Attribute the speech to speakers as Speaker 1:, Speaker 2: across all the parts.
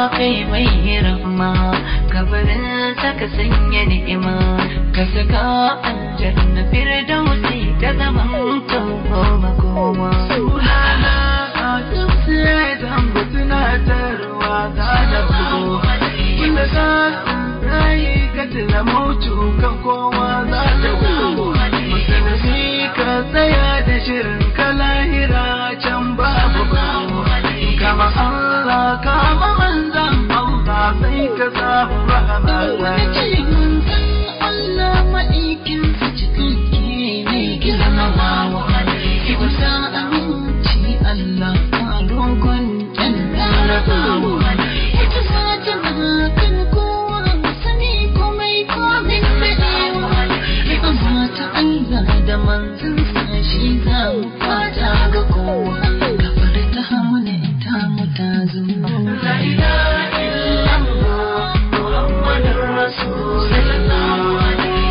Speaker 1: kai mai rahma kabarin saka sanya ni'ima ka saka aljanna firdausi ta zaman kawo makoma
Speaker 2: sunana a tafsirai zan ba tunatarwa ta da bugo wanda ka rayu ka tuna mautu kan kowa za ta bugo musulmi ka tsaya da shirin ka lahira can babu babu kama Allah kama manzan Allah sai ka samu rahama
Speaker 1: wani ce manzan Allah ma'aikinsa cikakke ne girmamawa Iwasa aminci Allah a rogon ɗan larabawa Ita fatima kan kowa sani komai komin daɗewa Rahama ta Allah da manzan sa shi za mu fata ga kowa Gafar ta hamu ne ta mu ta zo La ilaha illallah Muhammadun Rasulullah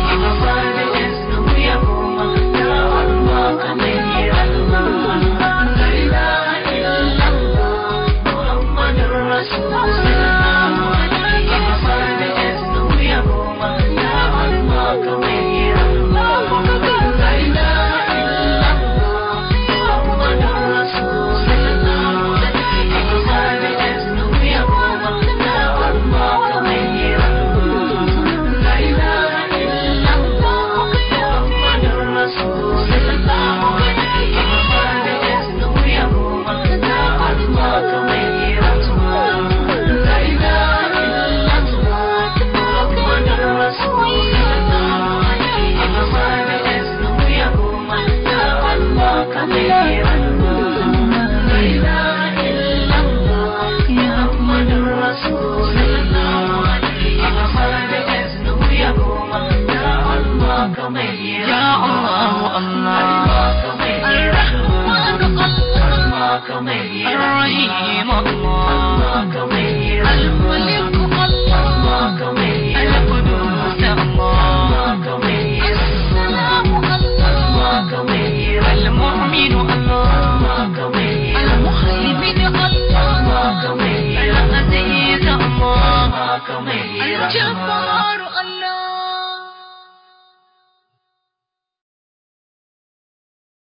Speaker 1: Ya Allah Allah Ar-Rahman Allah Ar-Rahim Allah Al-Malik Allah Al-Qudus Allah As-Salam Allah Al-Mu'min Allah Al-Muhaymin Allah Al-Aziz Allah Al-Jabbar Allah